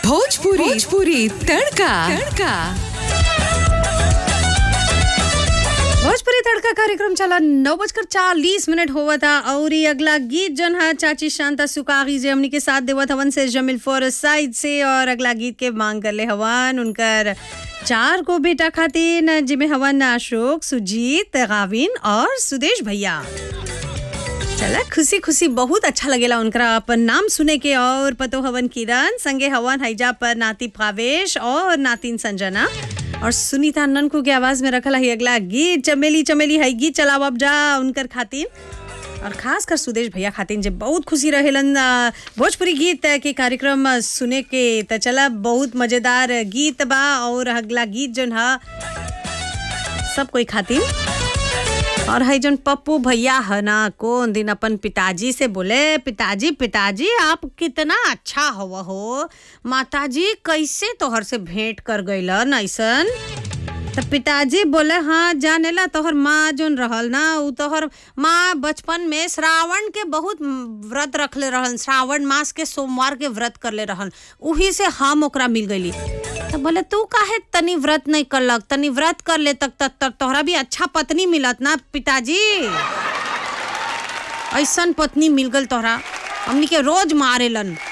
भोजपुरी भोजपुरी तड़का तड़का भोजपुरी तड़का कार्यक्रम चला नौ बजकर चालीस मिनट हुआ था और ये अगला गीत जन है चाची शांता सुकागी जे हमनी के साथ देवत हवन से जमिल फोर साइड से और अगला गीत के मांग कर ले हवन उनकर चार को बेटा खातिन जिमे हवन अशोक सुजीत गाविन और सुदेश भैया चला खुशी खुशी बहुत अच्छा लगेला उनका अपन नाम सुने के और पतो हवन किरण संगे हवन हैजा पर नाती भावेश और नातिन संजना और सुनीता ननकू के आवाज में रखल है अगला गीत चमेली चमेली है गीत चलाव अब जा उनकर खातिन और खास कर सुदेश भैया खातिन जे बहुत खुशी रहेलन अ, भोजपुरी गीत के कार्यक्रम अ, सुने के त चला बहुत मजेदार गीत बा और अगला गीत जन है सब कोई खातिन और है जन पप्पू भैया है ना कौन दिन अपन पिताजी से बोले पिताजी पिताजी आप कितना अच्छा हवा हो माताजी कैसे तोहर से भेंट कर गईलन ऐसन तो पिताजी बोले हाँ जानेला तोहर माँ जोन रहल ना उ तोहर माँ बचपन में श्रावण के बहुत व्रत रखले रहन श्रावण मास के सोमवार के व्रत करले रहन उही से हम ओकरा मिल गईली तो बोले तू काहे तनी व्रत नहीं करलक तनी व्रत कर ले तक तक तक तोहरा भी अच्छा पत्नी मिलत ना पिताजी ऐसन पत्नी मिल गल तोहरा हमनी के रोज मारेलन